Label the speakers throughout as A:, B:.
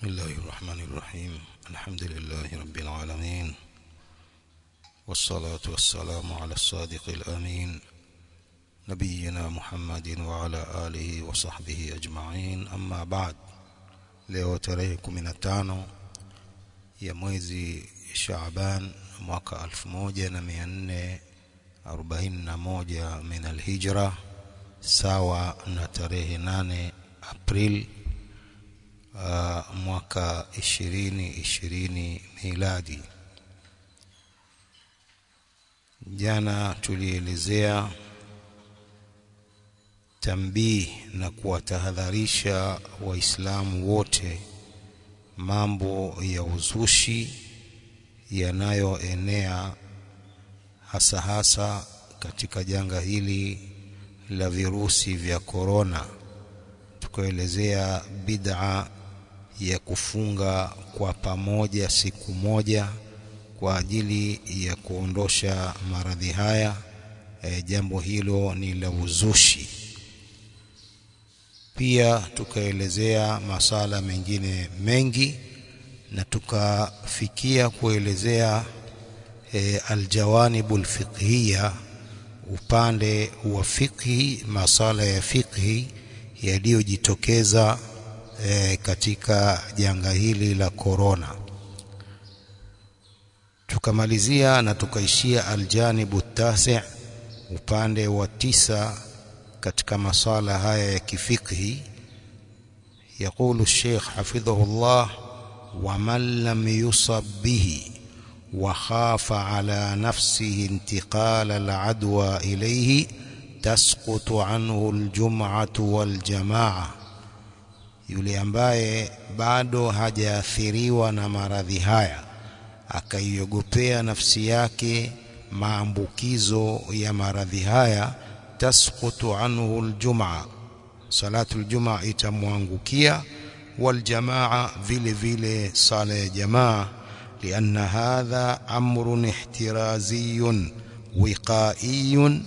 A: بسم الله الرحمن الرحيم الحمد لله رب العالمين والصلاة والسلام على الصادق الأمين نبينا محمد وعلى آله وصحبه أجمعين أما بعد leo tarehe 15 ya mwezi Shaaban mwaka 1441 min alhijra sawa na tarehe 8 April uh, mwaka 2020 miladi. Jana tulielezea tambii na kuwatahadharisha Waislamu wote mambo ya uzushi yanayoenea hasa hasa katika janga hili la virusi vya korona. Tukaelezea bid'a ya kufunga kwa pamoja siku moja kwa ajili ya kuondosha maradhi haya. E, jambo hilo ni la uzushi. Pia tukaelezea masala mengine mengi na tukafikia kuelezea e, aljawanibul fiqhiya, upande wa fiqhi, masala ya fiqhi yaliyojitokeza e, katika janga hili la korona. Tukamalizia na tukaishia aljanibu tasi, upande wa tisa katika masala haya ya kifikhi. Yaqulu Sheikh hafidhahullah, waman lam yusab bihi wa khafa ala nafsihi intiqala aladwa ilayhi tasqutu anhu aljum'atu waljamaa, yule ambaye bado hajaathiriwa na maradhi haya akaiogopea nafsi yake maambukizo ya maradhi haya tasqutu anhu aljumaa, salatu aljumaa itamwangukia, waljamaa vile vile sala ya jamaa, lianna hadha amrun ihtiraziyun wiqaiyun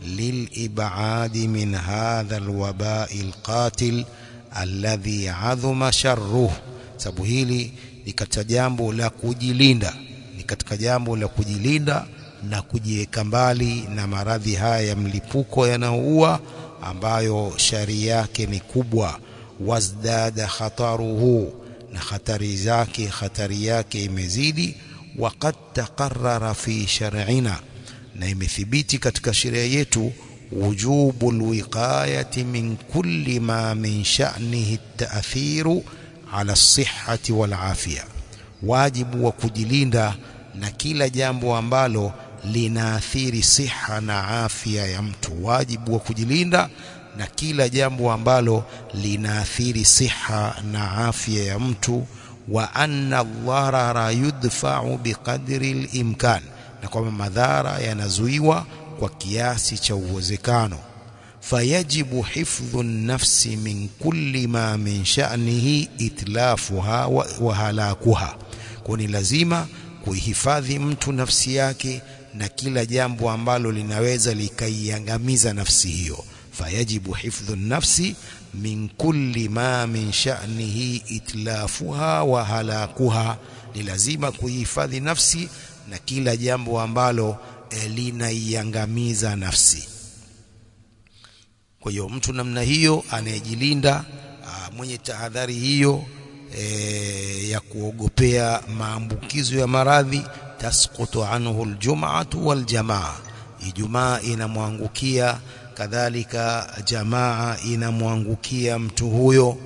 A: lilibadi min hadha alwabai alqatil alladhi adhuma sharruh, sababu hili ni katika jambo la kujilinda, ni katika jambo la kujilinda na kujiweka mbali na maradhi haya ya mlipuko yanayoua ambayo shari yake ni kubwa. Wazdada khataruhu, na hatari zake hatari yake imezidi. Waqad taqarrara fi shar'ina, na imethibiti katika sheria yetu wujubu alwiqayati min kulli ma min sha'nihi at-ta'thiru ala as-sihhati wal afya, wajibu wa kujilinda na kila jambo ambalo linaathiri siha na afya ya mtu, wajibu wa kujilinda na kila jambo ambalo linaathiri siha na afya ya mtu. Wa anna dharara yudfa'u biqadri al-imkan, na kwamba madhara yanazuiwa kwa kiasi cha uwezekano. Fayajibu hifdhu nafsi min kulli ma min sha'nihi itlafuha wa, wa halakuha, kwa ni lazima kuihifadhi mtu nafsi yake na kila jambo ambalo linaweza likaiangamiza nafsi hiyo. Fayajibu hifdhu nafsi min kulli ma min sha'nihi itlafuha wa halakuha, ni lazima kuihifadhi nafsi na kila jambo ambalo e, linaiangamiza nafsi. Kwa hiyo mtu namna hiyo anayejilinda, mwenye tahadhari hiyo e, ya kuogopea maambukizo ya maradhi tasqutu anhu aljum'atu waljamaa, Ijumaa inamwangukia, kadhalika jamaa inamwangukia mtu huyo.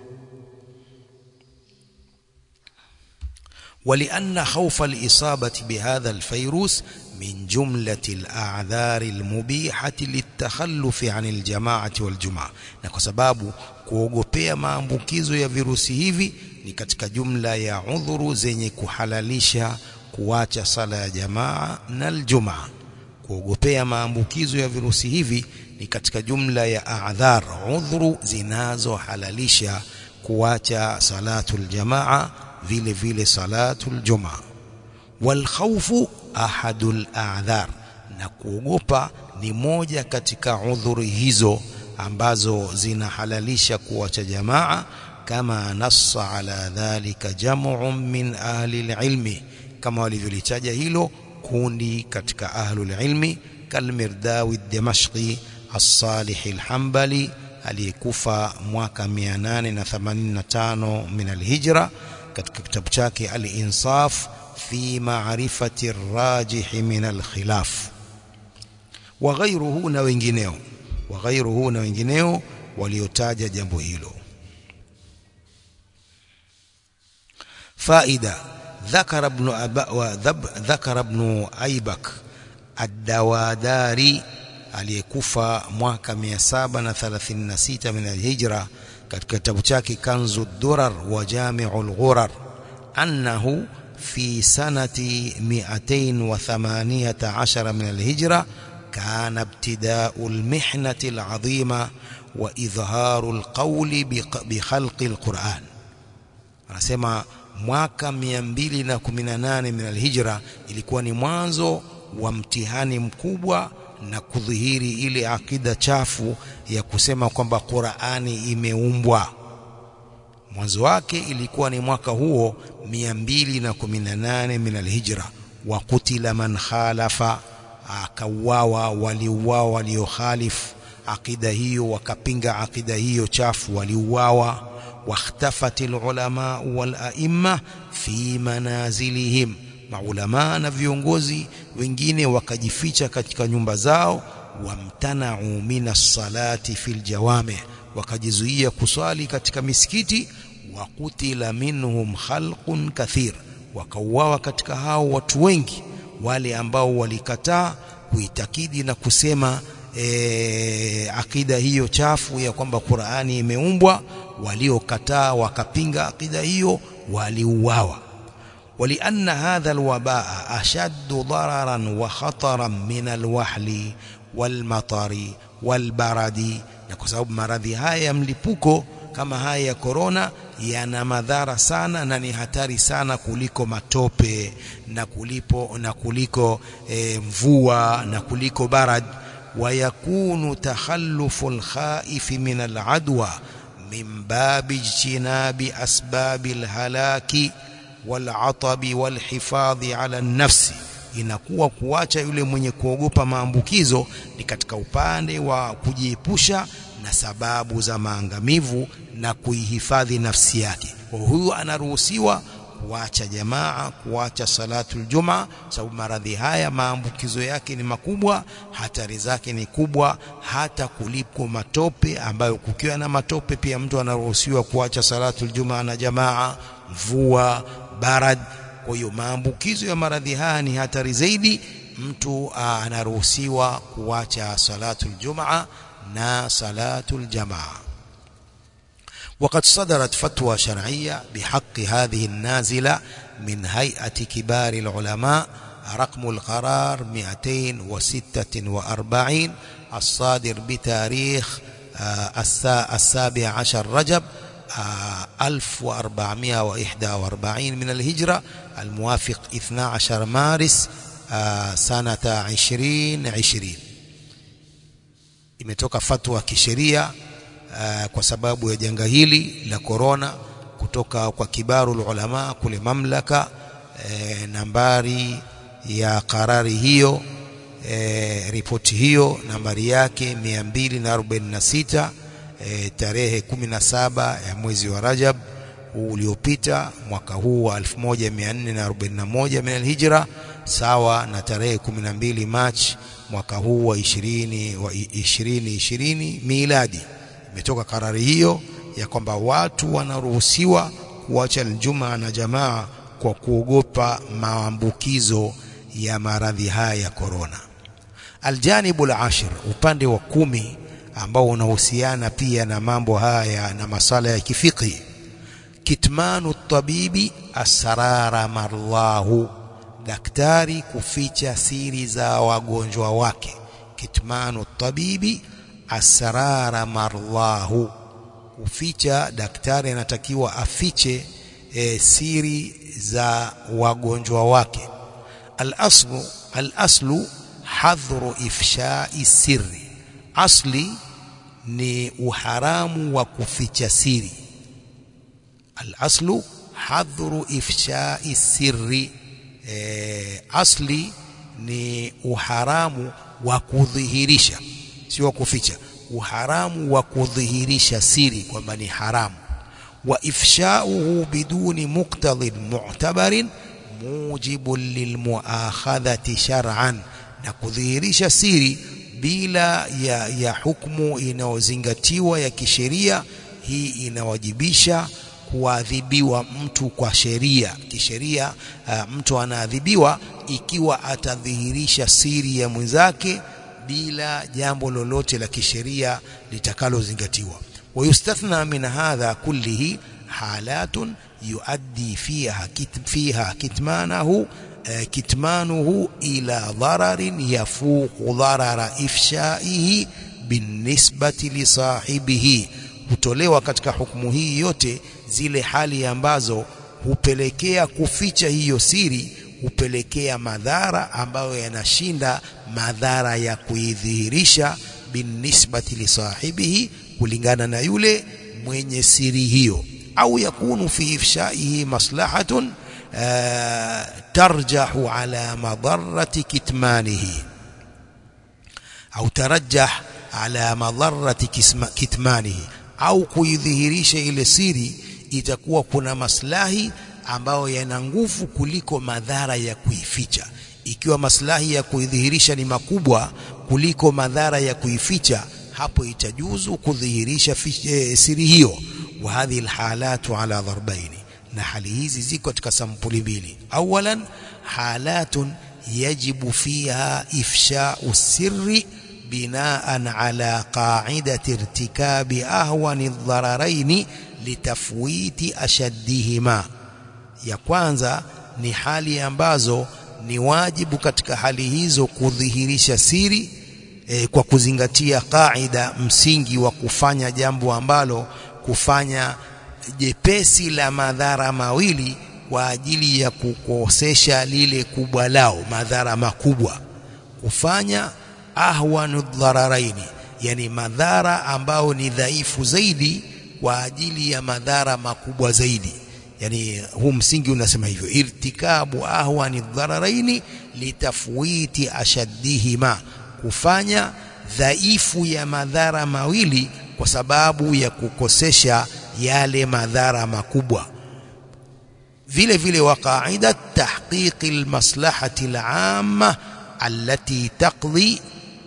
A: Walianna khawfa alisabati bihadha alfayrus min jumlati aladhari almubihati litakhallufi an aljamaati waljumaa, na kwa sababu kuogopea maambukizo ya virusi hivi ni katika jumla ya udhuru zenye kuhalalisha kuacha sala ya jamaa na aljumaa. Kuogopea maambukizo ya virusi hivi ni katika jumla ya adhar, udhuru zinazohalalisha kuacha salatul jamaa, vile vile salatul jumaa. Wal khawfu ahadul a'dhar, na kuogopa ni moja katika udhuri hizo ambazo zinahalalisha kuacha jamaa kama nassa ala dhalika jam'un min ahli alilmi kama walivyolitaja hilo kundi katika ahli alilmi kalmirdawi ad-damashqi as-salih al-hanbali aliyekufa mwaka 885 min al-hijra katika kitabu chake al-insaf fi ma'rifati ar-rajih min al-khilaf wa ghayruhu na wengineo wa ghayruhu na wengineo waliotaja jambo hilo faida ذكر ابن أبا ذكر ابن أيبك الدواداري aliyekufa mwaka 736 min alhijra katika kitabu chake kanzu durar wa jami'ul ghurar annahu fi sanati 218 min alhijra كان ابتداء المحنة العظيمة وإظهار القول بخلق القرآن anasema mwaka 218 min alhijra ilikuwa ni mwanzo wa mtihani mkubwa na kudhihiri ile akida chafu ya kusema kwamba Qur'ani imeumbwa mwanzo wake ilikuwa ni mwaka huo 218 min alhijra wa kutila man khalafa akauawa waliuawa waliokhalifu akida hiyo wakapinga akida hiyo chafu waliuawa واختفت العلماء والأئمة في منازلهم maulama na viongozi wengine wakajificha katika nyumba zao wamtanau minas salati fil jawami wakajizuia kuswali katika misikiti wa kutila minhum khalqun kathir wakauawa katika hao watu wengi wale ambao walikataa kuitakidi na kusema e, akida hiyo chafu ya kwamba Qur'ani imeumbwa waliokataa wakapinga akida hiyo waliuawa ولأن هذا الوباء أشد ضررا وخطرا من الوحل والمطر والبرد na kwa sababu maradhi haya ya mlipuko kama haya ya korona yana madhara sana na ni hatari sana kuliko matope na kulipo na kuliko e, mvua na kuliko barad ويكون تخلف الخائف من العدوى من باب اجتناب أسباب الهلاك والعطب والحفاظ على النفس inakuwa kuacha yule mwenye kuogopa maambukizo ni katika upande wa kujiepusha na sababu za maangamivu na kuihifadhi nafsi yake kwa huyu anaruhusiwa kuacha jamaa kuacha salatul jumaa sababu maradhi haya maambukizo yake ni makubwa hatari zake ni kubwa hata kuliko matope ambayo kukiwa na matope pia mtu anaruhusiwa kuacha salatul jumaa na jamaa mvua barad kwa hiyo maambukizo ya maradhi haya ni hatari zaidi mtu anaruhusiwa kuacha salatul jumaa na salatul jamaa وقد صدرت فتوى شرعية بحق هذه النازلة من هيئة كبار العلماء رقم القرار 246 الصادر بتاريخ السابع عشر رجب 1441 من الهجرة الموافق 12 مارس سنة 2020 imetoka fatwa kisheria Uh, kwa sababu ya janga hili la korona kutoka kwa kibaru ulama kule mamlaka eh, nambari ya karari hiyo eh, ripoti hiyo nambari yake 246 eh, tarehe 17 ya mwezi wa Rajab huu uliopita mwaka huu wa 1441 min alhijra sawa na tarehe 12 Machi mwaka huu wa 20 wa 2020 miladi imetoka karari hiyo ya kwamba watu wanaruhusiwa kuacha aljumaa na jamaa kwa kuogopa maambukizo ya maradhi haya ya korona. Aljanibu al-ashir, upande wa kumi ambao unahusiana pia na mambo haya na masala ya kifiqhi, kitmanu tabibi asrara marlahu, daktari kuficha siri za wagonjwa wake. Kitmanu tabibi asrara marlahu kuficha daktari anatakiwa afiche e, siri za wagonjwa wake al-aslu al-aslu hadhru ifshai sirri asli ni uharamu wa kuficha siri al-aslu hadhru ifshai sirri e, asli ni uharamu wa kudhihirisha sio kuficha uharamu wa kudhihirisha siri kwamba ni haramu wa ifshauhu biduni muqtadhin mu'tabarin mujibun lilmuakhadhati shar'an na kudhihirisha siri bila ya, ya hukumu inayozingatiwa ya kisheria hii inawajibisha kuadhibiwa mtu kwa sheria kisheria uh, mtu anaadhibiwa ikiwa atadhihirisha siri ya mwenzake bila jambo lolote la kisheria litakalozingatiwa ويستثنى من هذا كله حالات يؤدي فيها كتم فيها كتمانه كتمانه إلى ضرر يفوق ضرر إفشائه بالنسبة لصاحبه hutolewa katika hukumu hii yote zile hali ambazo hupelekea kuficha hiyo siri hupelekea madhara ambayo yanashinda madhara ya kuidhihirisha binisbati lisahibihi kulingana na yule mwenye siri hiyo au yakunu fi ifshaihi maslahatun tarjahu ala madarrati kitmanihi au tarajjah ala madarrati kitmanihi au kuidhihirisha ile siri itakuwa kuna maslahi ambayo yana nguvu kuliko madhara ya kuificha ikiwa maslahi ya kuidhihirisha ni makubwa kuliko madhara ya kuificha hapo itajuzu kudhihirisha e, siri hiyo wa hadhihi alhalatu ala dharbaini na hali hizi ziko katika sampuli mbili awalan halatun yajibu fiha ifsha'u sirri binaan ala qa'idati irtikabi ahwani dhararaini litafwiti ashaddihima ya kwanza ni hali ambazo ni wajibu katika hali hizo kudhihirisha siri e, kwa kuzingatia kaida msingi wa kufanya jambo ambalo kufanya jepesi la madhara mawili kwa ajili ya kukosesha lile kubwa lao madhara makubwa kufanya ahwanu dhararaini yani madhara ambao ni dhaifu zaidi kwa ajili ya madhara makubwa zaidi yani huu msingi unasema hivyo irtikabu ahwani dhararaini litafwiti ashaddihima kufanya dhaifu ya madhara mawili kwa sababu ya kukosesha yale madhara makubwa vile vile wa qaida tahqiqi almaslahati al'amma allati taqdi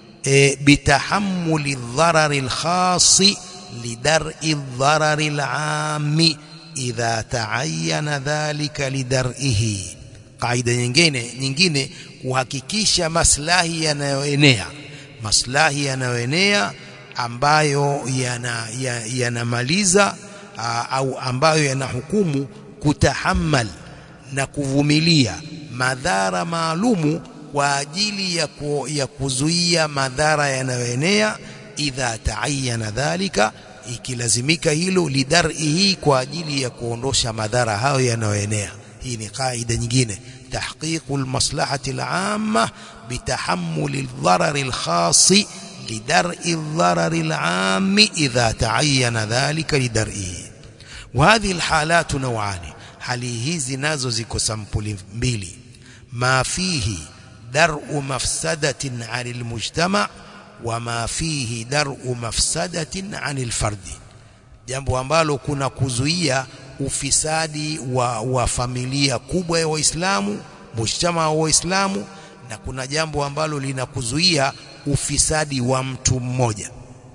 A: bitahammuli adh-dharari al-khass lidar'i adh-dharari al-'ammi idha ta'ayyana dhalika lidar'ihi qaida nyingine nyingine kuhakikisha maslahi yanayoenea maslahi yanayoenea ambayo yanamaliza yana au ambayo yanahukumu kutahammal na kuvumilia madhara maalumu kwa ajili ya, ku, ya kuzuia madhara yanayoenea idha taayana dhalika ikilazimika hilo lidarihi kwa ajili ya kuondosha madhara hayo yanayoenea hii ni kaida nyingine تحقيق المصلحة العامة بتحمل الضرر الخاص لدرء الضرر العام إذا تعين ذلك لدرئه وهذه الحالات نوعان hali hizi nazo ziko sampuli mbili ma fihi dar'u mafsadatin 'anil mujtama' wa ma fihi dar'u mafsadatin 'anil fardi jambo ambalo kuna kuzuia ufisadi wa, wa familia kubwa ya Waislamu mujtama wa Waislamu na kuna jambo ambalo linakuzuia ufisadi wa mtu mmoja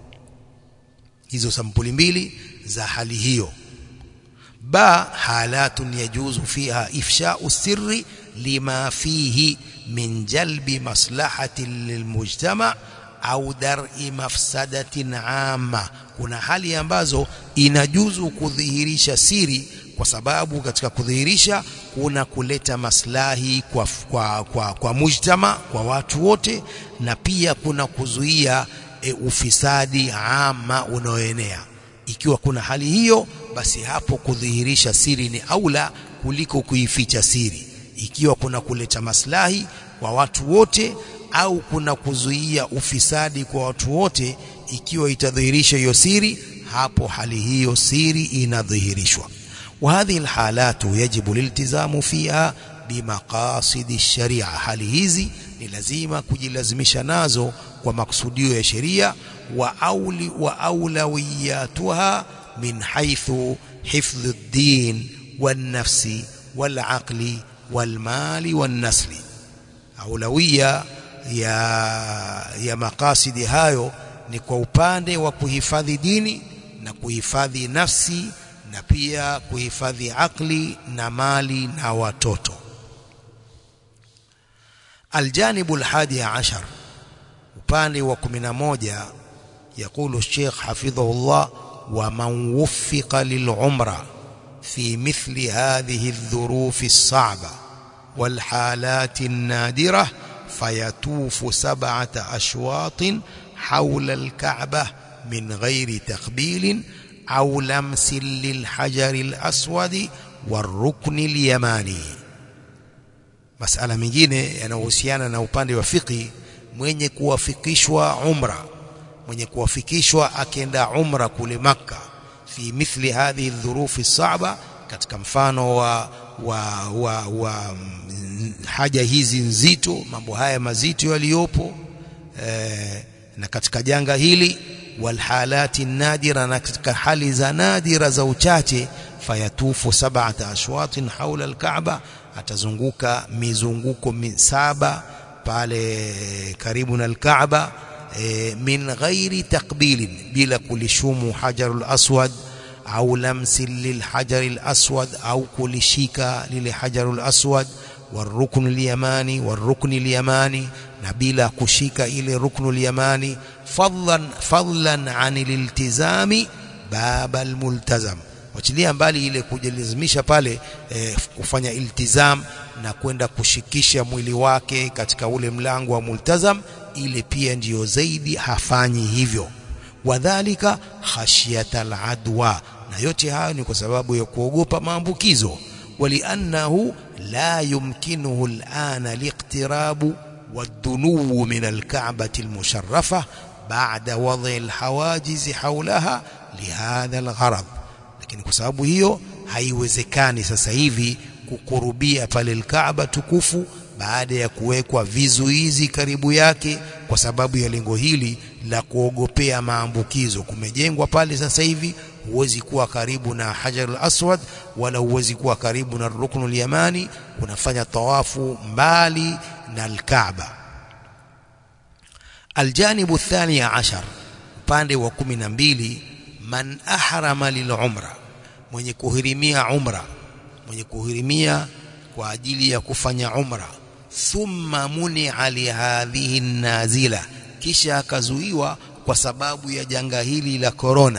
A: hizo sampuli mbili za hali hiyo ba halatun yajuzu fiha ifsha'u sirri lima fihi min jalbi maslahatin lilmujtama au dar'i mafsadatin amma kuna hali ambazo inajuzu kudhihirisha siri kwa sababu katika kudhihirisha kuna kuleta maslahi kwa, kwa, kwa, kwa mujtama kwa watu wote na pia kuna kuzuia e, ufisadi ama unaoenea ikiwa kuna hali hiyo basi hapo kudhihirisha siri ni aula kuliko kuificha siri ikiwa kuna kuleta maslahi kwa watu wote au kuna kuzuia ufisadi kwa watu wote ikiwa itadhihirisha hiyo siri hapo hali hiyo siri inadhihirishwa وهذه الحالات يجب الالتزام فيها بمقاصد الشريعة hali hizi ni lazima kujilazimisha nazo kwa maksudio ya sheria wa auli wa aulawiyatuha min haythu hifdhu ad-din wan-nafsi wal-aqli wal-mali wan-nasli aulawiya ya ya makasidi hayo ni kwa upande wa kuhifadhi dini na kuhifadhi nafsi na pia kuhifadhi akli na mali na watoto aljanibu alhadi ashar upande wa 11 يقول الشيخ حفظه الله ومن وفق للعمرة في مثل هذه الظروف الصعبة والحالات النادرة فيطوف سبعة أشواط حول الكعبة من غير تقبيل أو لمس للحجر الأسود والركن اليماني masala mengine yanayohusiana na upande wa fiqi mwenye kuwafikishwa umra mwenye kuwafikishwa akienda umra kule makka fi mithli hadhihi dhurufi saba katika mfano wa wa, wa, wa haja hizi nzito mambo haya mazito yaliyopo eh, na katika janga hili walhalati nadira na katika hali za nadira za uchache fayatufu sab'ata ashwatin haula alkaaba atazunguka mizunguko saba pale karibu na alkaaba e, min ghairi takbilin bila kulishumu hajarul aswad au lamsi lilhajaril aswad au kulishika lile hajarul aswad والركن اليماني والركن اليماني na bila kushika ile ruknu al-yamani fadlan fadlan an al-iltizami baba al-multazam wachilia mbali ile kujilazimisha pale eh, kufanya iltizam na kwenda kushikisha mwili wake katika ule mlango wa multazam ile pia ndiyo zaidi hafanyi hivyo wadhalika khashyata al-adwa na yote hayo ni kwa sababu ya kuogopa maambukizo ولأنه لا يمكنه الآن الاقتراب والدنو من الكعبة المشرفة بعد وضع الحواجز حولها لهذا الغرض lakini kwa sababu hiyo haiwezekani sasa hivi kukurubia pale Alkaaba tukufu baada ya kuwekwa vizuizi karibu yake kwa sababu ya lengo hili la kuogopea maambukizo kumejengwa pale sasa hivi huwezi kuwa karibu na Hajar al-Aswad wala huwezi kuwa karibu na Ruknul Yamani unafanya tawafu mbali na al-Kaaba aljanibu thani ashar upande wa kumi na mbili man ahrama lilumra mwenye kuhirimia umra mwenye kuhirimia kwa ajili ya kufanya umra thumma munia lihadhihi nazila kisha akazuiwa kwa sababu ya janga hili la korona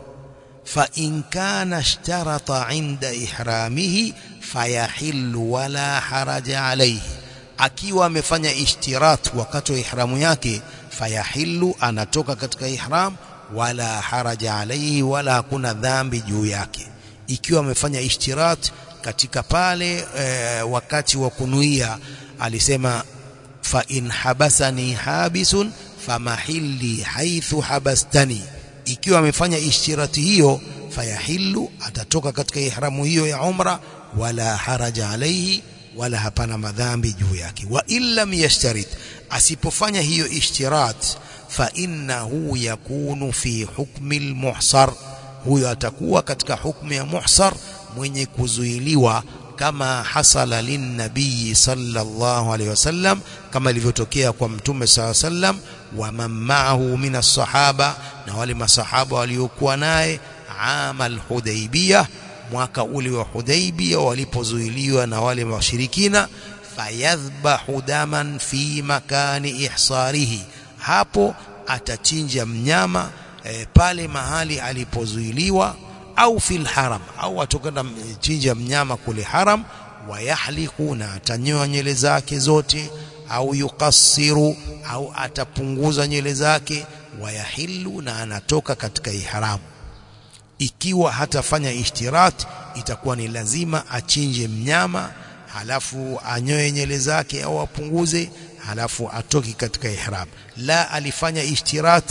A: fa in kana ishtarata inda ihramihi fayahillu wala haraja alayhi akiwa amefanya ishtirat wakati wa ihramu yake fayahillu anatoka katika ihram wala haraja alayhi wala hakuna dhambi juu yake ikiwa amefanya ishtirat katika pale e, wakati wa kunuia alisema fa in habasani habisun famahilli haithu habastani ikiwa amefanya ishtirati hiyo fayahillu atatoka katika ihramu hiyo ya umra wala haraja alayhi wala hapana madhambi juu yake wa illam yashtarit asipofanya hiyo ishtirat fa innahu yakunu fi hukmi almuhsar huyo atakuwa katika hukumu ya muhsar mwenye kuzuiliwa kama hasala linnabii sallallahu alaihi wasallam kama ilivyotokea kwa mtume sallallahu alaihi wasallam wa man ma'ahu min as-sahaba na wale masahaba waliokuwa naye amal hudaybiyah mwaka ule wa Hudaybiyah walipozuiliwa na wale washirikina fayadhbahu daman fi makani ihsarihi hapo atachinja mnyama e, pale mahali alipozuiliwa au fil haram au atokana chinja mnyama kule haram wayahliku na atanyoa nywele zake zote au yukassiru au atapunguza nywele zake wayahillu na anatoka katika ihramu ikiwa hatafanya ishtirat itakuwa ni lazima achinje mnyama halafu anyoe nywele zake au apunguze halafu atoki katika ihram la alifanya ishtirat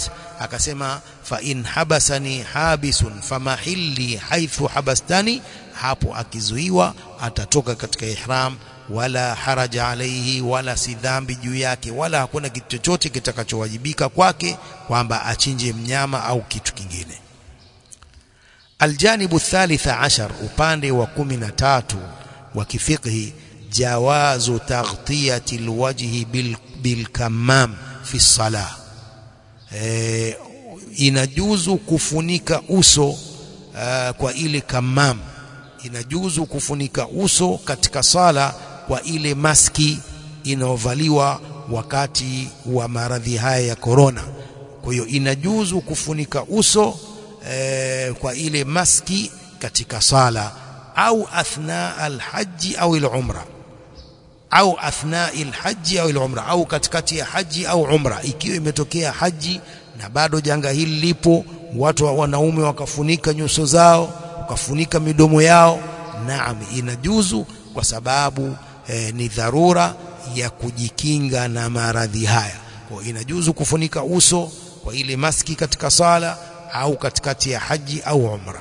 A: akasema fa in habasani habisun famahilli haithu habastani hapo akizuiwa atatoka katika ihram wala haraja alaihi wala si dhambi juu yake wala hakuna kitu chochote kitakachowajibika kwake kwamba achinje mnyama au kitu kingine aljanibu thalitha ashar upande wa kumi na tatu wa kifiqhi jawazu taghtiyati alwajhi bil, bilkamam fi salah e, inajuzu kufunika uso uh, kwa ile kamam inajuzu kufunika uso katika sala kwa ile maski inayovaliwa wakati wa maradhi haya ya korona kwa hiyo inajuzu kufunika uso e, kwa ile maski katika sala au athna alhaji au alumra au athna alhaji au alumra au katikati ya haji au umra ikiwa imetokea haji na bado janga hili lipo watu wa wanaume wakafunika nyuso zao wakafunika midomo yao naam inajuzu kwa sababu eh, ni dharura ya kujikinga na maradhi haya kwa inajuzu kufunika uso kwa ile maski katika sala au katikati ya haji au umra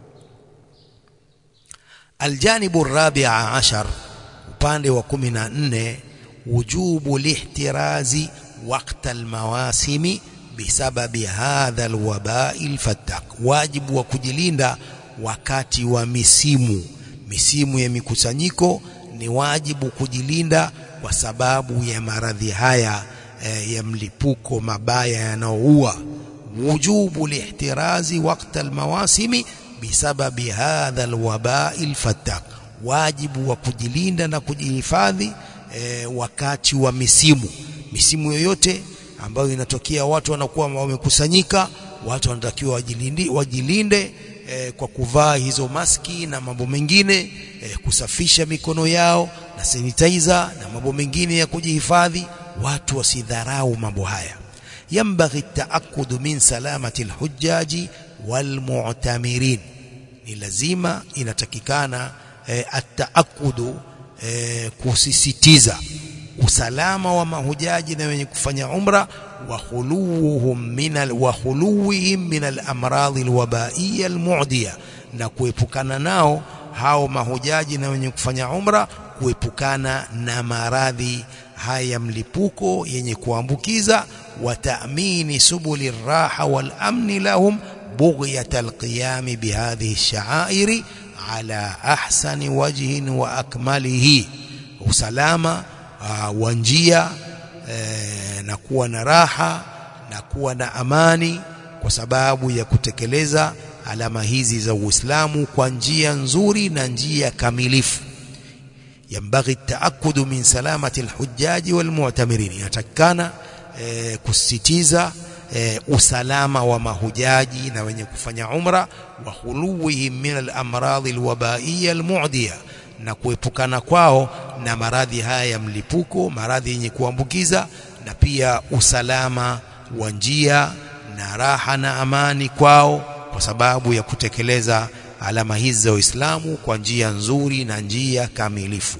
A: aljanibu rabia ashar upande wa kumi na nne wujubu lihtirazi wakta almawasimi bisababi hadha alwabai alfattak wajibu wa kujilinda wakati wa misimu misimu ya mikusanyiko ni wajibu kujilinda kwa sababu ya maradhi haya e, ya mlipuko mabaya yanaoua wujubu lihtirazi wakta almawasimi bisababi hadha alwabai alfattak wajibu wa kujilinda na kujihifadhi e, wakati wa misimu misimu yoyote ambayo inatokea watu wanakuwa wamekusanyika watu wanatakiwa wajilinde, wajilinde e, kwa kuvaa hizo maski na mambo mengine e, kusafisha mikono yao na sanitizer na mambo mengine ya kujihifadhi watu wasidharau mambo haya yambaghi taakudu min salamati alhujaji walmu'tamirin ni lazima inatakikana e, ataakudu e, kusisitiza usalama wa mahujaji na wenye kufanya umra wa khuluhum min al wa khuluhum min al amradh al wabaiyya al mu'diya na kuepukana nao hao mahujaji na wenye kufanya umra kuepukana na maradhi haya mlipuko yenye kuambukiza wa ta'mini subuli raha wal amni lahum بغية القيام بهذه الشعائر على أحسن وجه وأكمله usalama uh, wa njia eh, na kuwa na raha na kuwa na amani kwa sababu ya kutekeleza alama hizi za Uislamu kwa njia nzuri na njia kamilifu yambaghi taakudu min salamati alhujaji walmu'tamirin inatakikana eh, kusisitiza e, usalama wa mahujaji na wenye kufanya umra wa khuluwihim min al-amradhi al-wabaiyya al-mu'diya na kuepukana kwao na maradhi haya ya mlipuko maradhi yenye kuambukiza na pia usalama wa njia na raha na amani kwao kwa sababu ya kutekeleza alama hizi za Uislamu kwa njia nzuri na njia kamilifu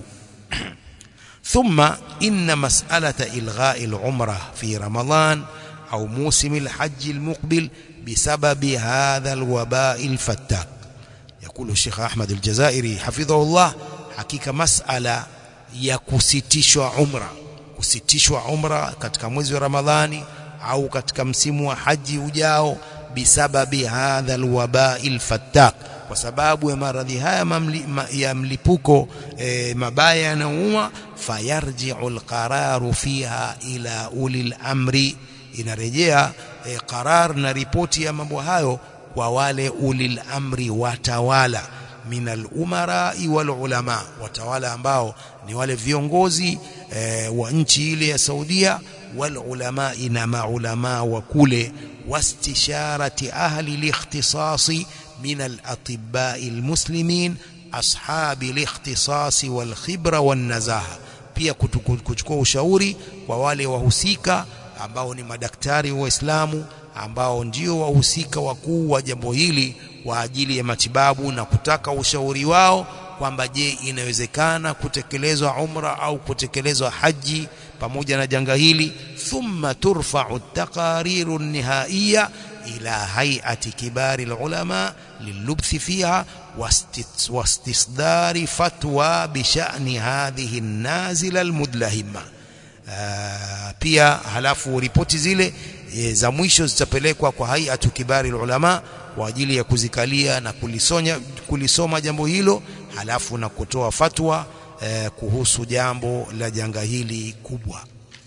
A: ثم إن مسألة إلغاء العمرة في رمضان أو موسم الحج المقبل بسبب هذا الوباء الفتاك يقول الشيخ أحمد الجزائري حفظه الله حقيقة مسألة ya kusitishwa umra kusitishwa umra katika mwezi wa Ramadhani au katika msimu wa haji ujao bisababi hadha alwabai fattak kwa sababu ya maradhi haya mamli, ma, ya mlipuko e, mabaya yanauma fayarji'u alqararu fiha ila ulil amri inarejea e, qarar na ripoti ya mambo hayo kwa wale ulil amri watawala minal umara wal ulama watawala ambao ni wale viongozi e, wa nchi ile ya Saudia wal ulama na maulama wa kule wastisharati ahli likhtisasi min al atibba al muslimin ashabi likhtisasi wal khibra wan nazaha pia kuchukua ushauri kwa wale wahusika ambao ni madaktari waislamu ambao ndio wahusika wakuu wa jambo hili kwa ajili ya matibabu na kutaka ushauri wao kwamba je inawezekana kutekelezwa umra au kutekelezwa haji pamoja na janga hili thumma turfa'u taqariru nihaiya ila hay'ati kibari alulama lilubthi fiha wastisdari fatwa bishani hadhihi nazila almudlahima pia halafu ripoti zile e, za mwisho zitapelekwa kwa hay'atu kibari ulama kwa ajili ya kuzikalia na kulisonya kulisoma jambo hilo halafu na kutoa fatwa e, kuhusu jambo la janga hili kubwa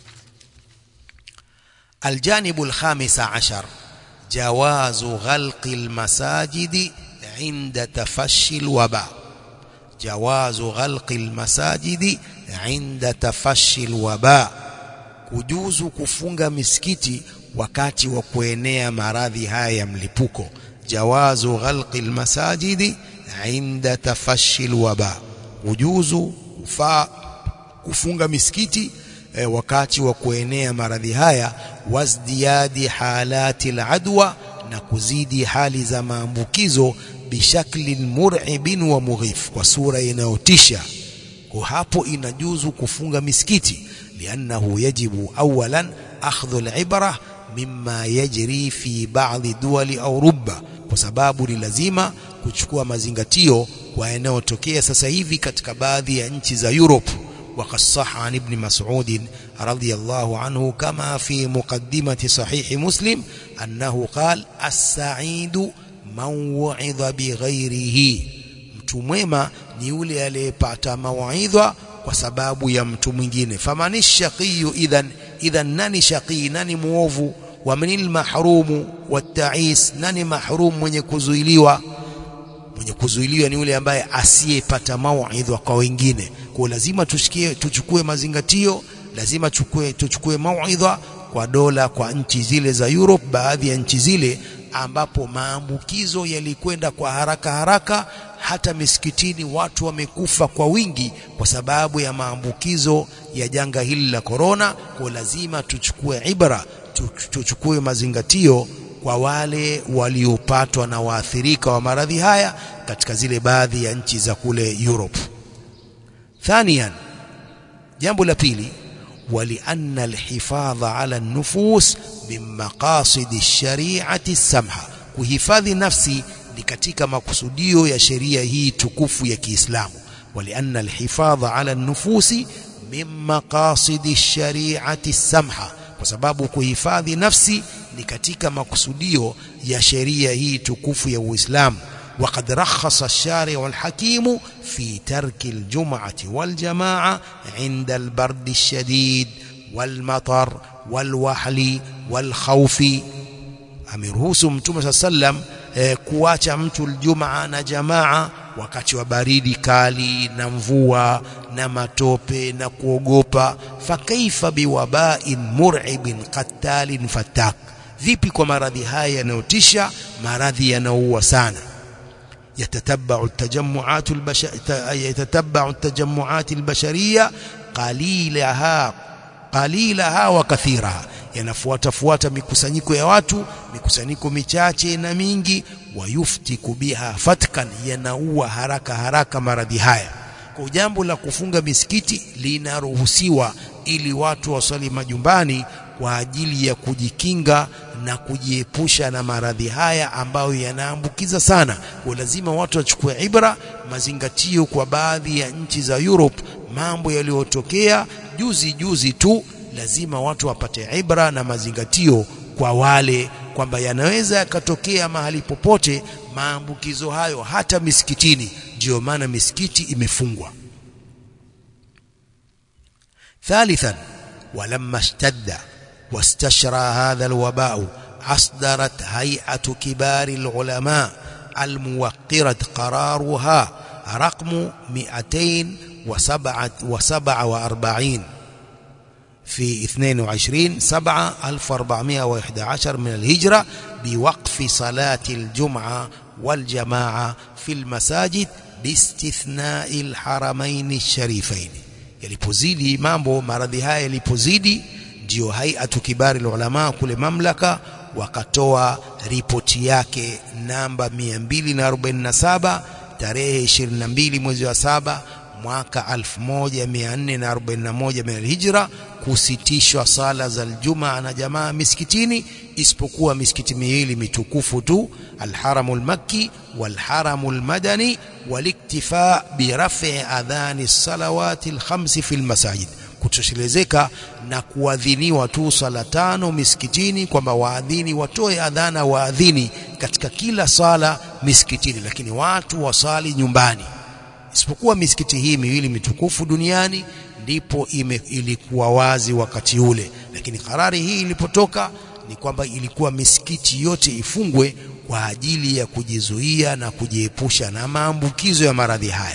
A: aljanibu alkhamisa ashar jawazu ghalqi almasajidi inda tafashi alwaba jawazu ghalqi almasajidi inda tafashi alwaba kujuzu kufunga misikiti wakati wa kuenea maradhi haya ya mlipuko jawazu ghalqi almasajidi inda tafashi alwaba kujuzu kufaa kufunga misikiti e, wakati wa kuenea maradhi haya wasdiyadi halati aladwa na kuzidi hali za maambukizo bishakli mur'ibin wa mughif kwa sura inayotisha kwa hapo inajuzu kufunga misikiti liannahu yajibu awalan akhdhu alibra mimma yajri fi ba'dhi duwali au rubba kwa sababu ni lazima kuchukua mazingatio kwa yanayotokea sasa hivi katika baadhi ya nchi za Europe وقد صح عن ابن مسعود رضي الله عنه كما في مقدمة صحيح مسلم أنه قال السعيد من وعظ بغيره mtu mwema ni yule aliyepata mawaidha kwa sababu ya mtu mwingine famani shaqiyu idhan idhan nani shaqi nani muovu wa manil mahrumu watais nani mahrum mwenye kuzuiliwa mwenye kuzuiliwa ni yule ambaye asiyepata mawaidha kwa wengine kwa lazima tushikie tuchukue mazingatio lazima chukue tuchukue mawaidha kwa dola kwa nchi zile za Europe baadhi ya nchi zile ambapo maambukizo yalikwenda kwa haraka haraka hata misikitini watu wamekufa kwa wingi kwa sababu ya maambukizo ya janga hili la korona kwa lazima tuchukue ibra tuchukue mazingatio kwa wale waliopatwa na waathirika wa maradhi haya katika zile baadhi ya nchi za kule Europe ثانيا jambo la pili ولأن الحفاظ على النفوس من مقاصد الشريعة السمحة kuhifadhi nafsi ni katika makusudio ya sheria hii tukufu ya Kiislamu ولأن الحفاظ على النفوس من مقاصد الشريعة السمحة kwa sababu kuhifadhi nafsi ni katika makusudio ya sheria hii tukufu ya Uislamu وقد رخص الشارع الحكيم في ترك الجمعة والجماعة عند البرد الشديد والمطر والوحل والخوف ameruhusu mtume saa sallam eh, kuacha mtu aljumaa na jamaa wakati wa baridi kali na mvua na matope na kuogopa fakaifa biwabain mur'ibin qatalin fatak vipi kwa maradhi haya yanayotisha maradhi yanaoua sana يتتبع التجمعات البش... يتتبع التجمعات البشرية قليلها قليلها وكثيرها yanafuatafuata mikusanyiko ya watu mikusanyiko michache na mingi wayuftiku biha fatkan yanaua haraka haraka maradhi haya kwa jambo la kufunga misikiti linaruhusiwa ili watu wasali majumbani kwa ajili ya kujikinga na kujiepusha na maradhi haya ambayo yanaambukiza sana. Kwa lazima watu wachukue ibra, mazingatio kwa baadhi ya nchi za Europe, mambo yaliyotokea juzi juzi tu, lazima watu wapate ibra na mazingatio kwa wale kwamba yanaweza yakatokea mahali popote maambukizo hayo hata misikitini. Ndiyo maana misikiti imefungwa. ثالثا ولما اشتد واستشرى هذا الوباء أصدرت هيئة كبار العلماء الموقرة قرارها رقم 247 في 22 7 1411 من الهجرة بوقف صلاة الجمعة والجماعة في المساجد باستثناء الحرمين الشريفين yalipozidi mambo maradhi haya yalipozidi ndio haiatu kibari ulama kule mamlaka wakatoa ripoti yake namba 247 tarehe 22 mwezi wa saba mwaka 1441 min alhijra kusitishwa sala za aljumaa na jamaa misikitini isipokuwa misikiti miwili mitukufu tu alharamu almakki walharamu almadani waliktifa birafi adhani salawati alkhamsi fi almasajid kutoshelezeka na kuadhiniwa tu sala tano misikitini kwamba waadhini watoe adhana waadhini katika kila sala misikitini lakini watu wasali nyumbani isipokuwa misikiti hii miwili mitukufu duniani ndipo ime, ilikuwa wazi wakati ule lakini karari hii ilipotoka ni kwamba ilikuwa misikiti yote ifungwe kwa ajili ya kujizuia na kujiepusha na maambukizo ya maradhi haya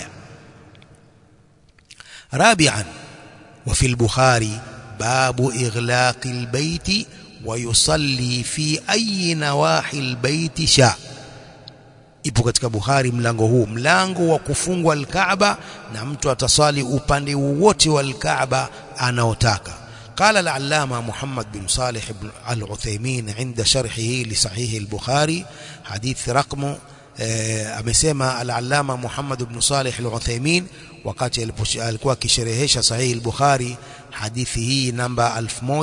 A: rabi'an وفي البخاري باب إغلاق البيت ويصلي في أي نواحي البيت شاء ipo katika Bukhari mlango huu mlango wa kufungwa al-Kaaba na mtu atasali upande wowote wa al-Kaaba anaotaka قال العلامة محمد بن صالح العثيمين عند شرحه لصحيح البخاري حديث رقم amesema al-Allama Muhammad ibn Salih al-Uthaymeen wakati alikuwa akisherehesha sahihi al-Bukhari hadithi hii namba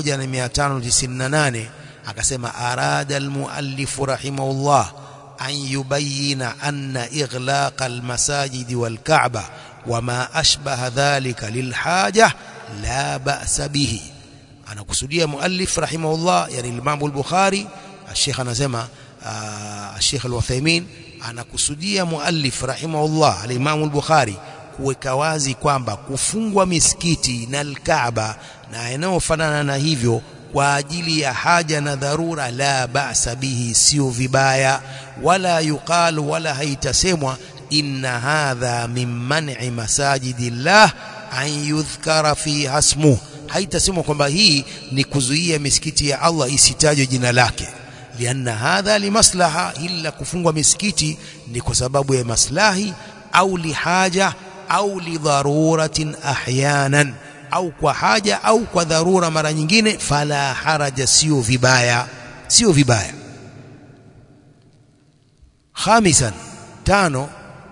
A: 1598 akasema arada al-muallif rahimahullah an yubayyina anna ighlaq al-masajid wal-Ka'ba wama ashbaha dhalika lilhaja la ba'sa bihi anakusudia muallif rahimahullah yani Imam al-Bukhari Sheikh anasema Sheikh al-Uthaymeen anakusudia muallif rahimahullah al-Imam al-Bukhari kuweka wazi kwamba kufungwa misikiti na al-Kaaba na yanayofanana na hivyo kwa ajili ya haja na dharura la ba'sa bihi sio vibaya wala yuqalu wala haitasemwa inna hadha min man'i masajidillah an yudhkara fi hasmu haitasemwa kwamba hii ni kuzuia misikiti ya Allah isitajwe jina lake lianna hadha limaslaha illa kufungwa misikiti ni kwa sababu ya maslahi au lihaja au lidharuratin ahyanan au kwa haja au kwa dharura mara nyingine fala haraja sio vibaya sio vibaya khamisan tano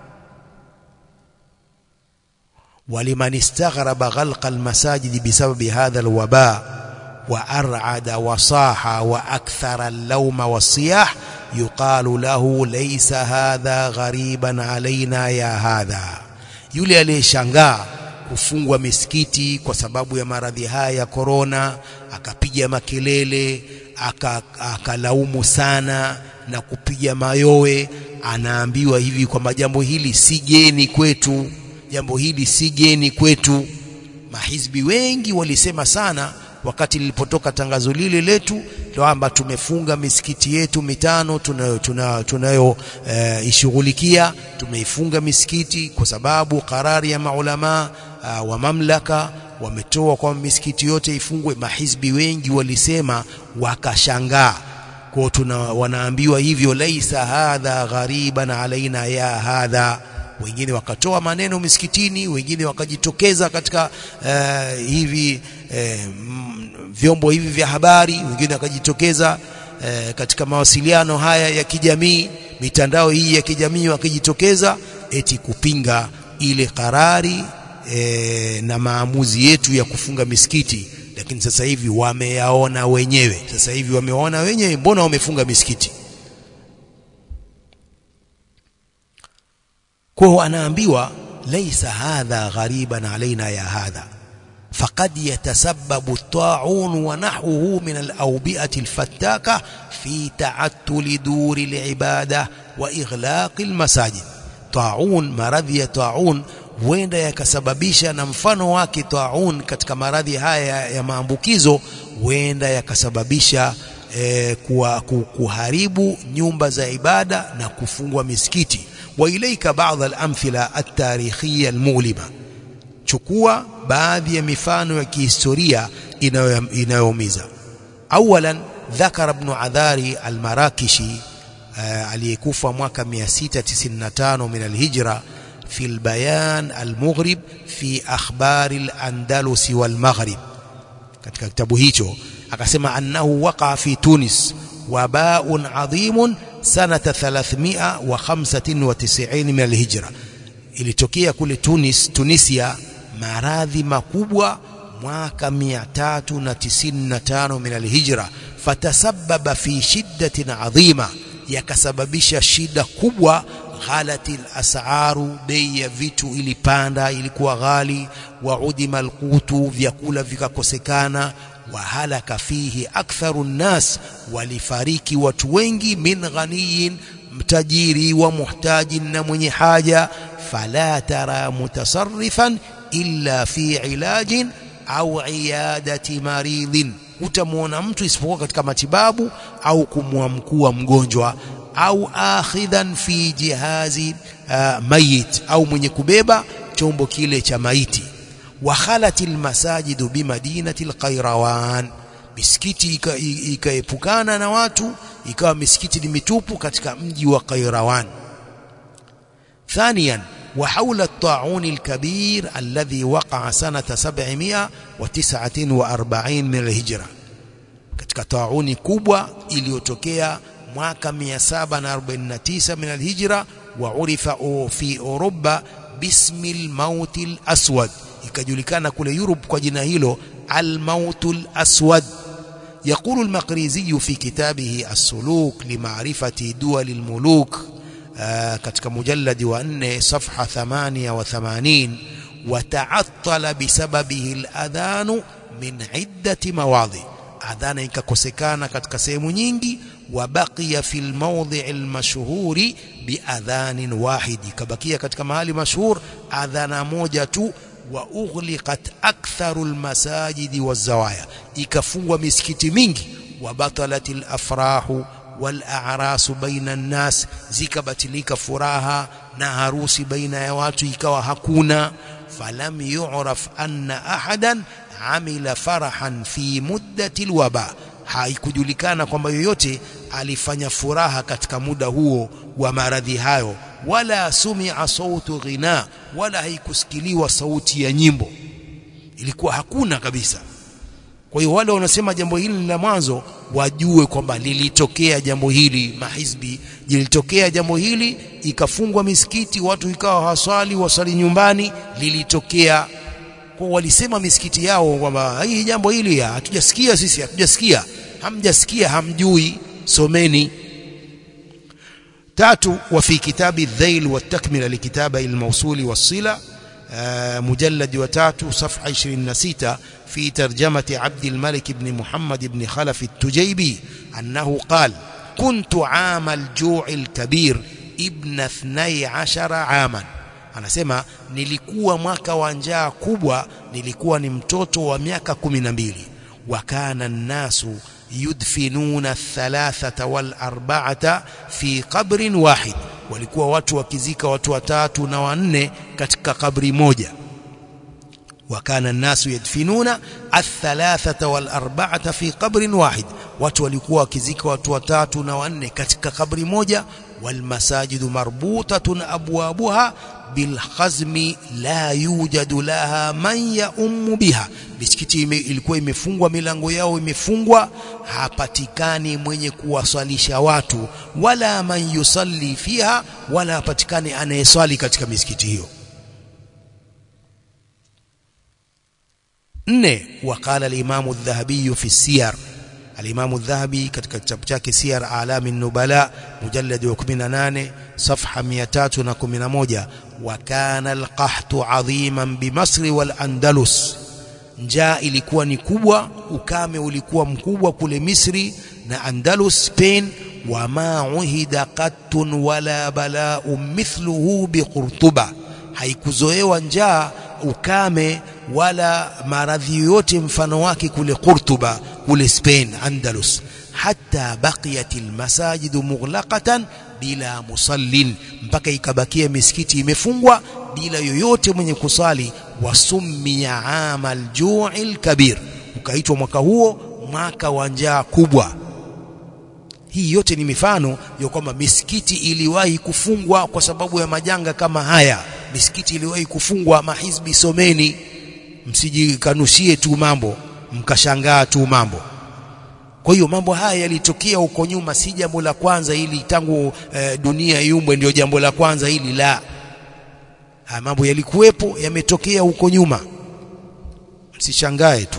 A: ولمن استغرب غلق المساجد بسبب هذا الوباء وأرعد وصاح وأكثر اللوم والصياح يقال له ليس هذا غريبا علينا يا هذا yule aliyeshangaa kufungwa misikiti kwa sababu ya maradhi haya ya korona akapiga makelele akalaumu aka sana na kupiga mayowe anaambiwa hivi kwamba jambo hili si geni kwetu jambo hili si geni kwetu mahizbi wengi walisema sana wakati lilipotoka tangazo lile letu kwamba tumefunga misikiti yetu mitano tunayo tunayo, tunayo e, ishughulikia tumeifunga misikiti kwa sababu karari ya maulama uh, wa mamlaka wametoa kwa misikiti yote ifungwe mahizbi wengi walisema wakashangaa kwa tuna wanaambiwa hivyo laisa hadha ghariban alaina ya hadha wengine wakatoa maneno misikitini wengine wakajitokeza katika uh, hivi uh, vyombo hivi vya habari wengine wakajitokeza uh, katika mawasiliano haya ya kijamii mitandao hii ya kijamii wakijitokeza eti kupinga ile karari e, na maamuzi yetu ya kufunga misikiti lakini sasa hivi wameyaona wenyewe sasa hivi wameona wenyewe mbona wamefunga misikiti kwa anaambiwa laisa hadha ghariban alaina ya hadha فقد يتسبب الطاعون ونحوه من الأوبئة الفتاكة في تعتل دور العبادة وإغلاق المساجد طاعون مرضي طاعون huenda yakasababisha na mfano wake taun katika maradhi haya ya maambukizo huenda yakasababisha eh, kuwa, kuharibu nyumba za ibada na kufungwa misikiti wa ilaika baadhi al-amthila at-tarikhiyya al-mulima chukua baadhi ya mifano ya kihistoria inayoumiza awalan dhakara ibn adhari al-marakishi aliyekufa mwaka 695 min al-hijra في البيان المغرب في أخبار الأندلس والمغرب katika kitabu hicho akasema annahu waqa fi Tunis wabaun adhimun sanata 395 min alhijra ilitokea kule Tunis Tunisia maradhi makubwa mwaka 395 min alhijra fatasababa fi shiddatin adhima yakasababisha shida kubwa ghalati asaru bei ya vitu ilipanda ilikuwa ghali wa udima alqutu vyakula vikakosekana wa halaka fihi aktharu nnas walifariki watu wengi min ghaniyin mtajiri wa muhtajin na mwenye haja fala tara mutasarrifan illa fi ilajin au iyadati maridhin utamwona mtu isipokuwa katika matibabu au kumwamkua mgonjwa au akhidhan fi jihazi uh, mayit au mwenye kubeba chombo kile cha maiti wa khalatil masajidu bimadinati alqairawan misikiti ikaepukana na watu ikawa misikiti ni mitupu katika mji wa Qairawan ثانيا وحول الطاعون الكبير الذي وقع سنة 749 من الهجرة katika tauni kubwa iliyotokea mwaka 749 min alhijra wa urifa fi Europa bismi almaut alaswad ikajulikana kule Europe kwa jina hilo almaut alaswad يقول المقريزي في كتابه السلوك لمعرفة دول الملوك katika mujalladi wa 4 safha 88 wataattala bisababihi aladhanu min iddati mawadhi adhana ikakosekana katika sehemu nyingi wabaqiya fi almawdhi almashhuri biadhanin wahidi kabakia katika mahali mashhur adhana moja tu wa ughliqat aktharu almasajidi wazawaya ikafungwa misikiti mingi wa batalat alafrahu walarasu baina nnas zikabatilika furaha na harusi baina ya watu ikawa hakuna falam yu'raf anna ahadan amila farahan fi muddati alwaba haikujulikana kwamba yoyote alifanya furaha katika muda huo wa maradhi hayo wala sumia sautu ghina wala haikusikiliwa sauti ya nyimbo ilikuwa hakuna kabisa kwa hiyo wale wanasema jambo hili la mwanzo wajue kwamba lilitokea jambo hili mahizbi lilitokea jambo hili ikafungwa misikiti watu ikawa hawaswali wasali nyumbani lilitokea kwa walisema misikiti yao kwamba hii jambo hili hatujasikia sisi hatujasikia hamjasikia hamjui someni tatu wa fi kitabi dhail wa takmila likitaba almawsuli wasila مجلد وتاتو صفحة 26 في ترجمة عبد الملك بن محمد بن خلف التجيبي أنه قال كنت عام الجوع الكبير ابن اثني عشر عاما anasema nilikuwa mwaka wa njaa kubwa nilikuwa ni mtoto wa miaka 12 wakana nnasu yudfinuna athalathata wal arba'ata fi qabrin wahid walikuwa watu wakizika watu watatu na wanne katika kabri moja wakana nasu yadfinuna athalathata wal arba'ata fi qabrin wahid watu walikuwa wakizika watu watatu na wanne katika kabri moja wal masajidu marbutatun abwabuha bil khazmi la yujadu laha man yaummu biha misikiti ime, ilikuwa imefungwa milango yao imefungwa hapatikani mwenye kuwaswalisha watu wala man yusalli fiha wala hapatikani anayeswali katika misikiti hiyo nne waqala al-imamu adh-dhahabi fi siyar al-imamu adh-dhahabi katika kitabu chake siyar alami nubala mujallad wa 18 safha 311 wa kana al-qahtu adhiman bi Masri wal Andalus njaa ilikuwa ni kubwa ukame ulikuwa mkubwa kule Misri na Andalus Spain wama uhida qattun wala bala'u mithluhu biqurtuba haikuzoewa njaa ukame wala maradhi yoyote mfano wake kule Qurtuba kule Spain Andalus hatta baqiyat almasajid mughlaqatan bila musallin mpaka ikabakia misikiti imefungwa bila yoyote mwenye kusali wasummiya amal ju'il kabir ukaitwa mwaka huo mwaka wa njaa kubwa hii yote ni mifano ya kwamba misikiti iliwahi kufungwa kwa sababu ya majanga kama haya misikiti iliwahi kufungwa mahizbi someni msijikanushie tu mambo mkashangaa tu mambo kwa hiyo mambo haya yalitokea huko nyuma si jambo la kwanza hili tangu e, dunia iumbwe ndio jambo la kwanza hili la haya mambo yalikuwepo yametokea huko nyuma msishangae tu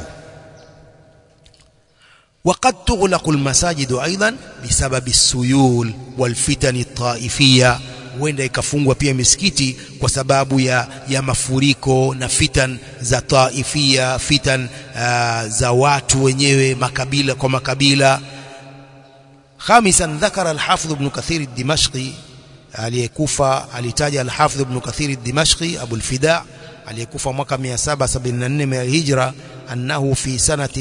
A: وقد تغلق المساجد أيضا بسبب السيول والفتن الطائفية huenda ikafungwa pia misikiti kwa sababu ya, ya mafuriko na fitan za taifia fitan uh, za watu wenyewe makabila kwa makabila خامسا ذكر الحافظ ابن كثير الدمشقي aliyekufa alitaja al-Hafidh ibn Kathir ad-Dimashqi Abu al-Fida aliyekufa mwaka 774 min al-Hijra annahu fi sanati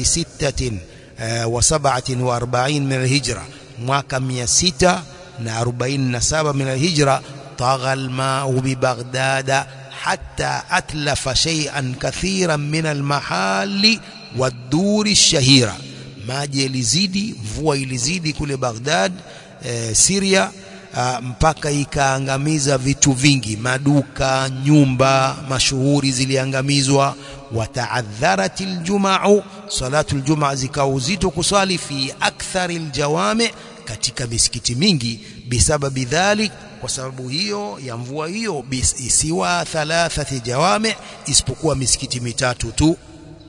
A: 46 min al-Hijra mwaka 647 min al-Hijra طغى الماء ببغداد حتى أتلف شيئا كثيرا من المحال والدور الشهيرة maji yalizidi mvua ilizidi kule Baghdad e, Syria a, mpaka ikaangamiza vitu vingi maduka nyumba mashuhuri ziliangamizwa wataadharat aljum'u salatu aljumaa zikawa uzito kuswali fi akthari aljawami katika misikiti mingi bisababi dhalik kwa sababu hiyo ya mvua hiyo isiwa thalathati jawami isipokuwa misikiti mitatu tu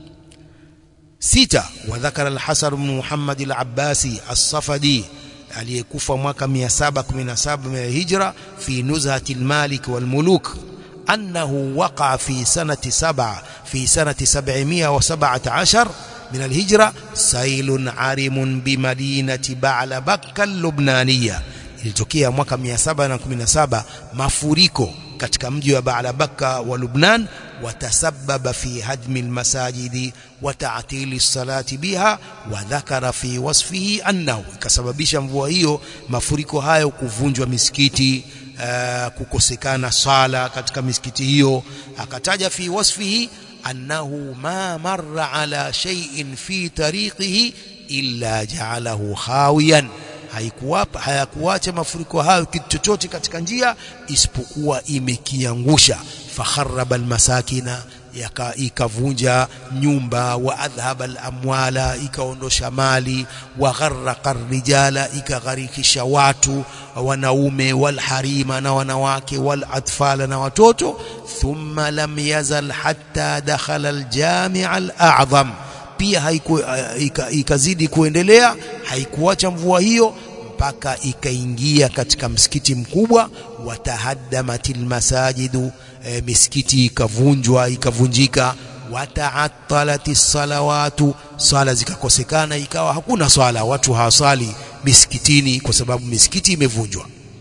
A: sita wadhakara al-Hasan ibn Muhammad al-Abbasi as-Safadi aliyekufa mwaka 717 min hijra fi nuzhati al-Malik wal-Muluk annahu waqa fi sanati 7 fi sanati 717 من الهجرة سيل عارم بمدينة بعلبك اللبنانية ilitokea mwaka 717 mafuriko katika mji wa Baalabaka wa Lubnan watasababa fi hadmi almasajidi wa ta'tili salati biha wa dhakara fi wasfihi annahu ikasababisha mvua hiyo mafuriko hayo kuvunjwa misikiti uh, kukosekana sala katika misikiti hiyo akataja fi wasfihi annahu ma marra ala shay'in fi tariqihi illa ja'alahu khawiyan haikuwapa hayakuacha mafuriko hayo kitu chochote katika njia isipokuwa imekiangusha fakharaba almasakina ikavunja nyumba wa adhhaba alamwala ikaondosha mali wa gharraqa rijala ikagharikisha watu wanaume walharima na wanawake walatfala na watoto thumma lam yazal hatta dakhala aljami' al'azam pia haiku, ikazidi kuendelea haikuacha mvua hiyo mpaka ikaingia katika msikiti mkubwa watahaddamatil masajidu e, misikiti ikavunjwa ikavunjika wataatalati salawatu swala zikakosekana ikawa hakuna swala watu hawasali misikitini kwa sababu misikiti imevunjwa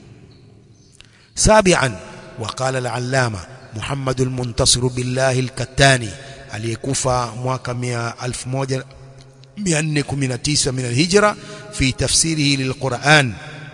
A: sabian وقال العلامة محمد المنتصر بالله الكتاني aliyekufa mwaka 1419 من الهجرة في تفسيره للقرآن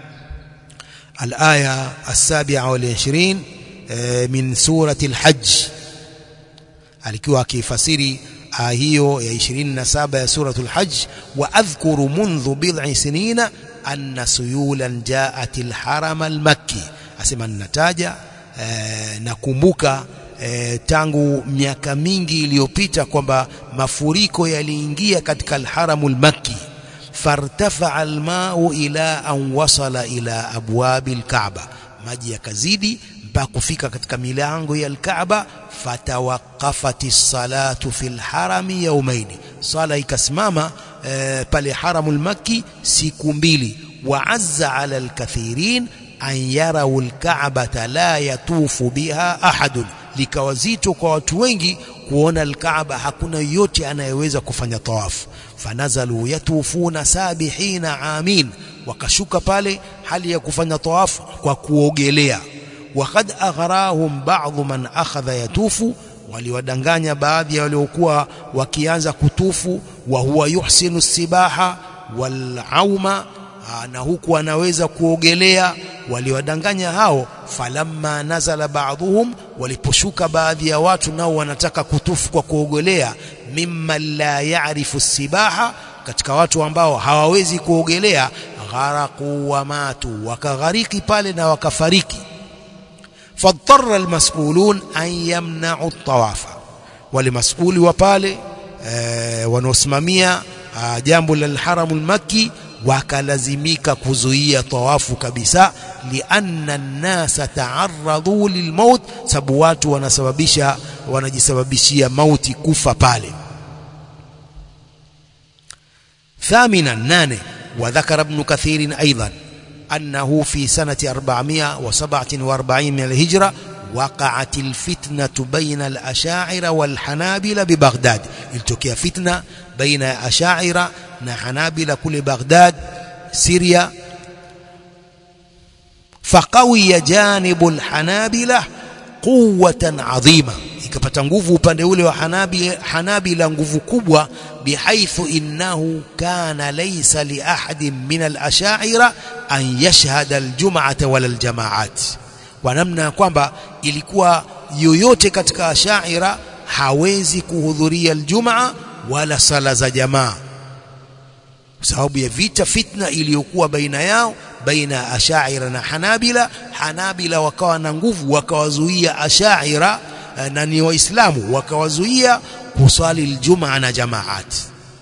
A: الآية السابعة والعشرين من سورة الحج alikuwa akifasiri aya hiyo ya 27 ya suratul hajj wa adhkuru mundhu bid'i sinina anna suyulan ja'at alharam almakki asema ninataja nakumbuka e, tangu miaka mingi iliyopita kwamba mafuriko yaliingia katika alharamul makki fartafa almau ila an wasala ila abwabi alkaaba maji yakazidi mpaka kufika katika milango ya alkaaba fatawaqafati salatu fil harami yaumaini sala ikasimama e, pale haramul makki siku mbili wa azza ala alkathirin an yarau alkaabata la yatufu biha ahadun likawa zito kwa watu wengi kuona alkaaba hakuna yote anayeweza kufanya tawafu fanazalu yatufuna sabihina amin wakashuka pale hali ya kufanya tawafu kwa kuogelea waqad aghrahum ba'dhu man akhadha yatufu waliwadanganya baadhi ya waliokuwa wakianza kutufu wa huwa yuhsinu sibaha wal auma na huku anaweza kuogelea waliwadanganya hao falamma nazala ba'dhum waliposhuka baadhi ya watu nao wanataka kutufu kwa kuogelea mimma la ya'rifu sibaha katika watu ambao hawawezi kuogelea gharaqu wa matu wakaghariki pale na wakafariki fadtarra almas'ulun an yamna'u at-tawafa wale mas'uli wa pale e, wanaosimamia jambo la haramul makki wakalazimika kuzuia tawafu kabisa lianna nnasa taarradhu lilmaut sababu watu wanasababisha wanajisababishia mauti kufa pale ثامنا نانه وذكر ابن كثير أيضا أنه في سنة 447 من الهجرة وقعت الفتنة بين الأشاعرة والحنابلة ببغداد التقي فتنة بين أشاعرة وحنابلة كل بغداد سوريا فقوي جانب الحنابلة قوة عظيمة ikapata nguvu upande ule wa Hanabi Hanabila nguvu kubwa bihaithu innahu kana laysa li ahadin min al-ash'ira an yashhada al-jum'ata wala al-jama'at kwa namna kwamba ilikuwa yoyote katika ashaira hawezi kuhudhuria aljumaa wala sala za jamaa kwa sababu ya vita fitna iliyokuwa baina yao baina ya ashaira na hanabila hanabila wakawa na nguvu wakawazuia ashaira na ni waislamu wakawazuia kuswali aljumaa na jamaat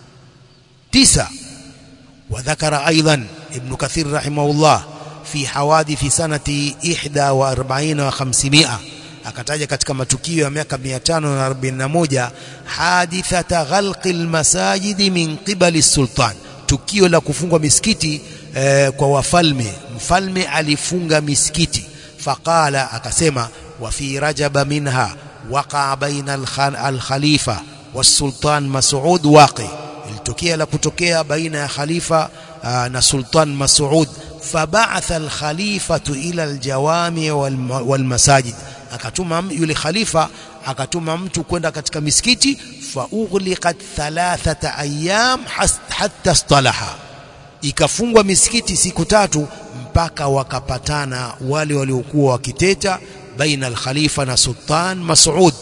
A: tisa وذكر أيضا ابن كثير رحمه الله في حوادث سنة 41 و500 akataja katika matukio ya miaka 541 hadithata ghalqi almasajidi min qibali sultan tukio la kufungwa misikiti eh, kwa wafalme mfalme alifunga misikiti faqala akasema wa fi rajaba minha waqa baina alkhalifa والسلطان مسعود واقع ilitokea la kutokea baina ya khalifa na sultan Mas'ud فبعث الخليفة إلى الجوامع والمساجد akatuma yule khalifa akatuma mtu kwenda katika misikiti faughliqat thalathata ayyam hatta istalaha ikafungwa misikiti siku tatu mpaka wakapatana wale waliokuwa wakiteta baina al-khalifa na sultan Mas'ud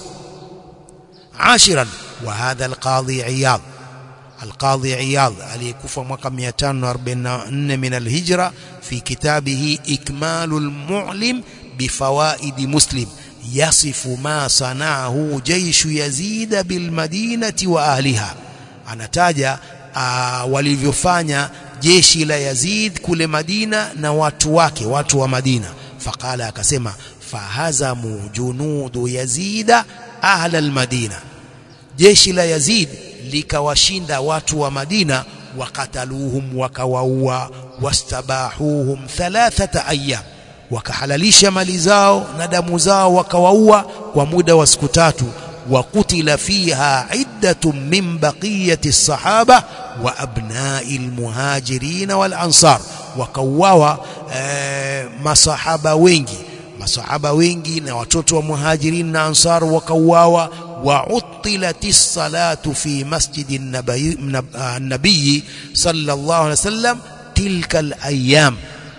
A: عاشرا وهذا القاضي عياض القاضي عياض aliyekufa mwaka 544 min alhijra fi kitabihi ikmalul mu'lim bifawaid muslim yasifu ma sanaahu jaishu yazid bilmadinati wa ahliha anataja walivyofanya jeshi la Yazid kule Madina na watu wake watu wa Madina faqala akasema fahazamu junudu yazida ahla almadina jeshi la Yazid likawashinda watu wa Madina wakataluhum wakawaua wastabahuhum thalathata ayyam wakahalalisha mali zao na damu zao wakawaua kwa muda wa siku tatu وقتل فيها عدة من بقية الصحابة وأبناء المهاجرين والأنصار وكواوا masahaba wengi masahaba wengi na watoto wa muhajirin na ansar wakauawa وعطلت الصلاة في مسجد النبي, النبي صلى الله عليه وسلم تلك الأيام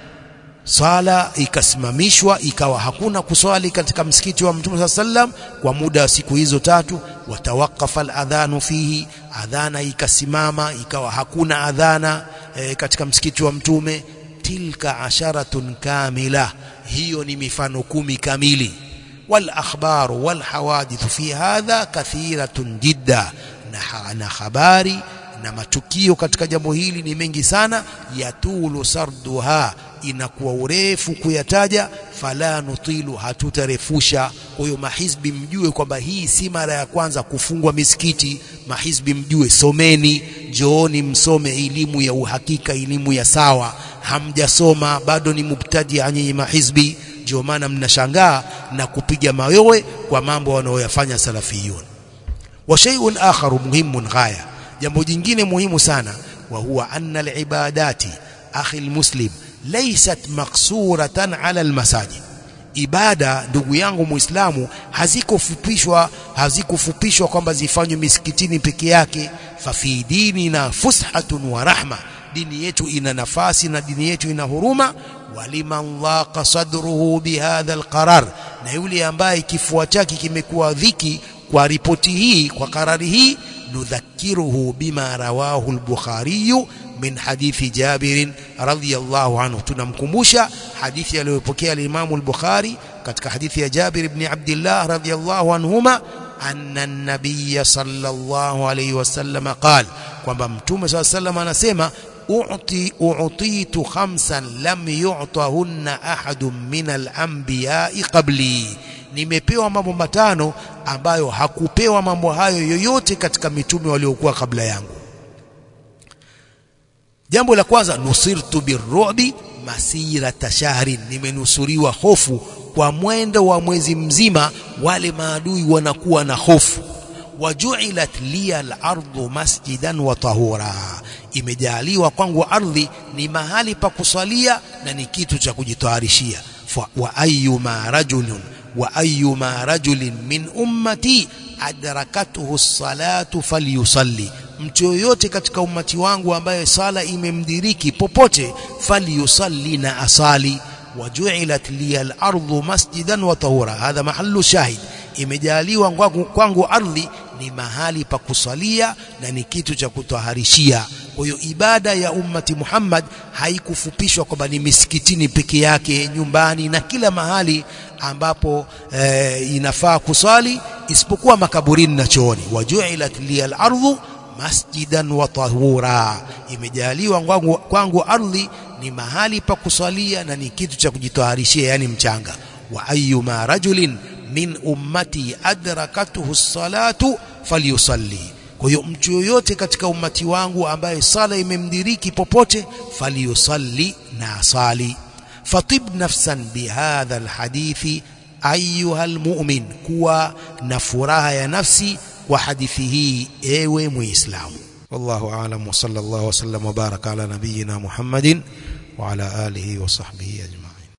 A: sala ikasimamishwa ikawa hakuna kuswali katika msikiti wa Mtume sallam kwa muda wa siku hizo tatu watawakafa aladhanu fihi adhana ikasimama ikawa hakuna adhana e, katika msikiti wa Mtume tilka asharatun kamila hiyo ni mifano kumi kamili wal akhbaru wal hawadith fi hadha kathiratun jidda na, na habari na matukio katika jambo hili ni mengi sana yatulu sarduha inakuwa urefu kuyataja fala nutilu hatutarefusha kwa hiyo mahizbi mjue kwamba hii si mara ya kwanza kufungwa misikiti mahizbi mjue someni jooni msome elimu ya uhakika elimu ya sawa hamjasoma bado ni mubtadi nyinyi mahizbi ndio maana mnashangaa na kupiga mayowe kwa mambo wanaoyafanya salafiyun wa shay'un akharu muhimun ghaya jambo jingine muhimu sana wa huwa anna alibadati akhi almuslim laysat maksuratan ala almasajid ibada ndugu yangu muislamu hazikufupishwa hazikufupishwa kwamba zifanywe misikitini peke yake fa fi dinina fushatun wa rahma dini yetu ina nafasi na dini yetu ina huruma waliman laqa sadruhu bihadha alqarar na yule ambaye kifua chake kimekuwa dhiki kwa ripoti hii kwa karari hii nudhakiruhu bima rawahu al-Bukhari min hadithi Jabir radhiyallahu anhu tunamkumbusha hadithi aliyopokea al-Imam al-Bukhari katika hadithi ya Jabir ibn Abdullah radhiyallahu anhuma anna an-nabiy sallallahu alayhi wasallam qala kwamba mtume sallallahu alayhi wasallam anasema u'ti u'titu khamsan lam yu'tahunna ahadun min al-anbiya'i qabli nimepewa mambo matano ambayo hakupewa mambo hayo yoyote katika mitume waliokuwa kabla yangu jambo la kwanza nusirtu birru'bi masira tashahrin nimenusuriwa hofu kwa mwendo wa mwezi mzima wale maadui wanakuwa na hofu wajuilat liya al-ardu masjidan wa tahura imejaliwa kwangu ardhi ni mahali pa kusalia na ni kitu cha kujitaharishia wa ayyuma rajulun wa ayyuma rajulin min ummati adrakathu as-salatu falyusalli mtu yoyote katika ummati wangu ambaye sala imemdiriki popote falyusalli na asali wajuilat liya al-ardu masjidan wa tahura hadha mahallu shahid imejaliwa kwangu, kwangu ardhi ni mahali pa kusalia na ni kitu cha kutaharishia kwa hiyo ibada ya ummati Muhammad haikufupishwa kwamba ni misikitini peke yake nyumbani na kila mahali ambapo e, inafaa kusali isipokuwa makaburini na chooni wajuilat liyal ardhu masjidan wa tahura imejaliwa kwangu, kwangu ardhi ni mahali pa kusalia na ni kitu cha kujitaharishia yani mchanga wa ayyuma rajulin min ummati adrakatuhu salatu falyusalli kwa hiyo mtu yoyote katika ummati wangu ambaye sala imemdiriki popote falyusalli na asali fatib nafsan bihadha alhadithi ayuha almu'min kuwa na furaha ya nafsi kwa hadithi hii ewe muislamu wallahu aalam wa sallallahu wa sallam wa baraka ala nabiyyina muhammadin wa ala alihi wa sahbihi ajma'in